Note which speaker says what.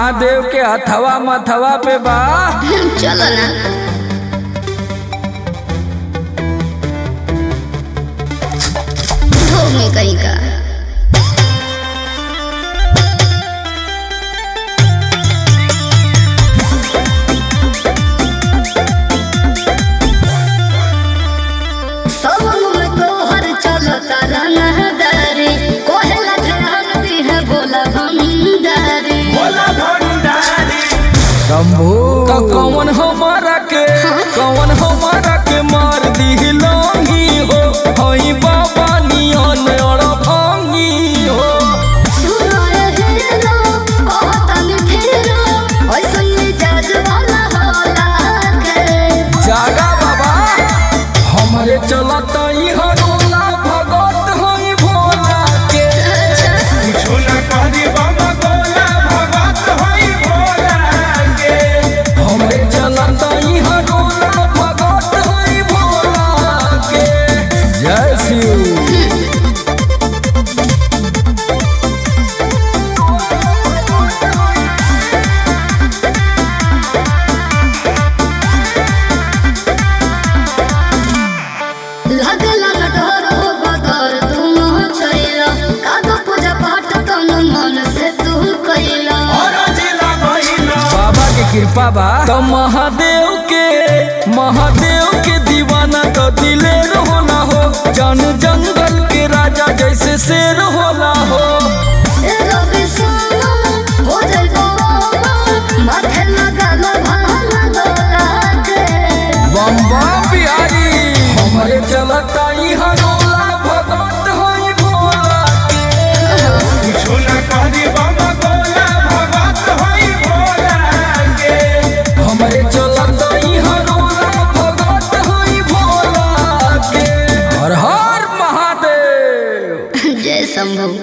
Speaker 1: महादेव के हथवा मथवा पे बा
Speaker 2: चलो ना धो में कहीं का सवन में तोहर चलता रनहदारी कोहला ध्यान दी है भोला भंडारी
Speaker 1: शंभू तो कौन हमारा के कौन हमारा के मार दी लोंगी हो हई बाबा नियन और भांगी हो
Speaker 2: सुनो रे हेलो कहतन फेरो ऐसन मिजाज वाला होला के
Speaker 1: जागा बाबा हमारे चलता ही हरोला भगत हई भोला के हमारे चलता ही हरोला भगत हई भोला के जय शिव
Speaker 2: लगला न डर हो बगर तुम छैला कादो पूजा पाठ तन मन से तू कैला
Speaker 1: बाबा के कृपा बा तो महादेव के महादेव के दीवाना तो दिले होना हो जन जंगल के राजा जैसे शेर होला हो
Speaker 2: ए रवि सोना हो जाई बाबा माथे लगल भाला डोला के
Speaker 1: बम बम बिहारी हमारे चलता ही हरोला भगत होई भोला के हमारे चलता ही हरोला भगत होई भोला के हर हर महादेव
Speaker 2: जय शंभू